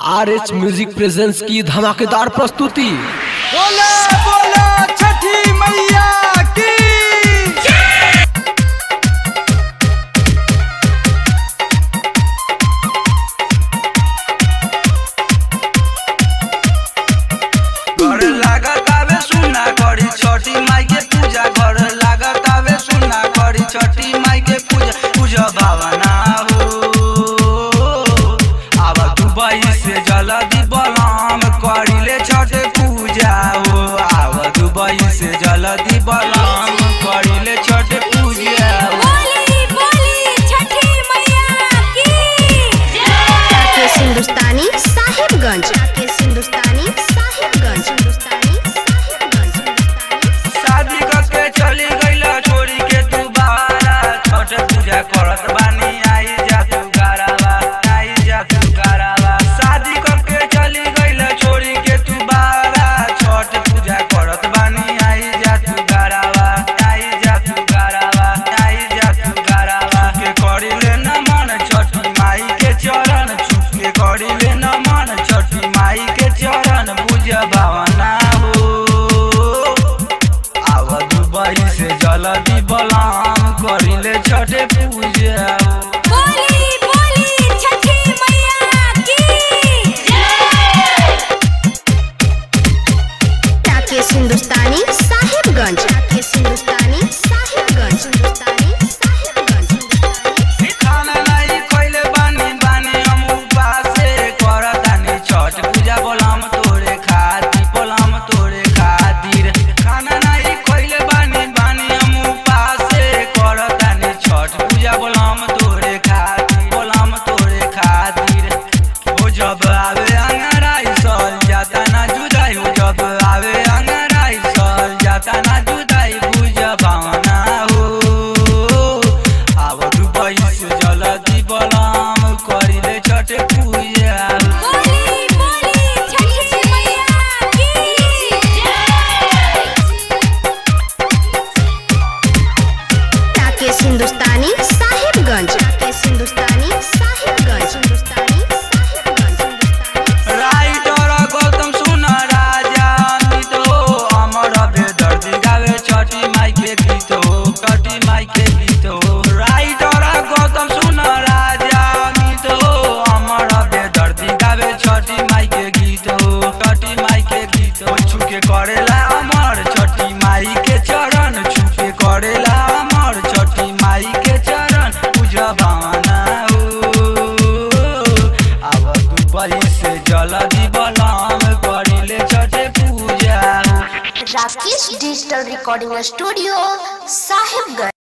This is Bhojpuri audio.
आर एच म्यूजिक प्रेजेंस की धमाकेदार प्रस्तुति बोला बोला छठी मैया की घर लागत आवे सुना करी छठी माई के पूजा घर लागत आवे सुना करी छठी माई के पूजा पूजा भावना हो अब दुबई से जल्दी बलाम करिले छठ पूजा हो अब दुबई से जल्दी बलाम करिले छठ पूजा हो बोली बोली छठी मैया की राकेश हिंदुस्तानी साहिबगंज राकेश हिंदुस्तानी साहिबगंज हिंदुस्तानी साहिबगंज हिंदुस्तानी शादी करके चली गईला छोड़ी के तू बारा छठ पूजा करत बानी आई जा तू गारावा आई जा तू गारावा शादी करके चली गईला छोड़ी के तू बारा छठ पूजा करत बानी आई जा तू गारावा आई जा तू गारावा आई जा तू गारावा के करिले न मन छठी माई के चरण छुप के करिले न मन छठी माई के चरण पूजा भावना हो आव दुबई से जल्दी बलाम करिले छठे पूजा बोली बोली छठी मैया की राकेश हिंदुस्तानी साहिबगंज राकेश हिंदुस्तानी साहिबगंज हिंदुस्तानी साहिबगंज हिंदुस्तानी खाना नहीं खइले बानी बानी हम उपासे करतानी छठ पूजा बलाम तोरे खातिर बलाम तोरे खातिर खाना नहीं खइले बानी बानी हम उपासे करतानी छठ पूजा बलाम तोरे खातिर बलाम तोरे खातिर हो जब आवे अंगराई सल जाता ना जुदाई हो जब आवे अंगराई सल जाता ना जुदाई बुझ भावना हो आव दुबई से जल्दी बलाम करिले छठ पूजा बोली बोली छठी मैया की राकेश हिंदुस्तानी साहिबगंज राकेश हिंदुस्तानी साहिबगंज हिंदुस्तानी साहिबगंज हिंदुस्तानी राइटर गौतम सुन राजा अमित हो अमर बेदर्दी गावे छठी माई के गीत हो छठी माई के गीत हो राइटर गौतम सुन राजा अमित हो अमर बेदर्दी गावे छठी माई के गीत हो छठी माई के गीत हो छुके करेला अमर छठी माई के चरण छुके करेला अमर छठी माई के चरण पूजा भावना हो अब दुबई से जल्दी बलाम करिले छठे पूजा Rakesh digital recording studio Sahibganj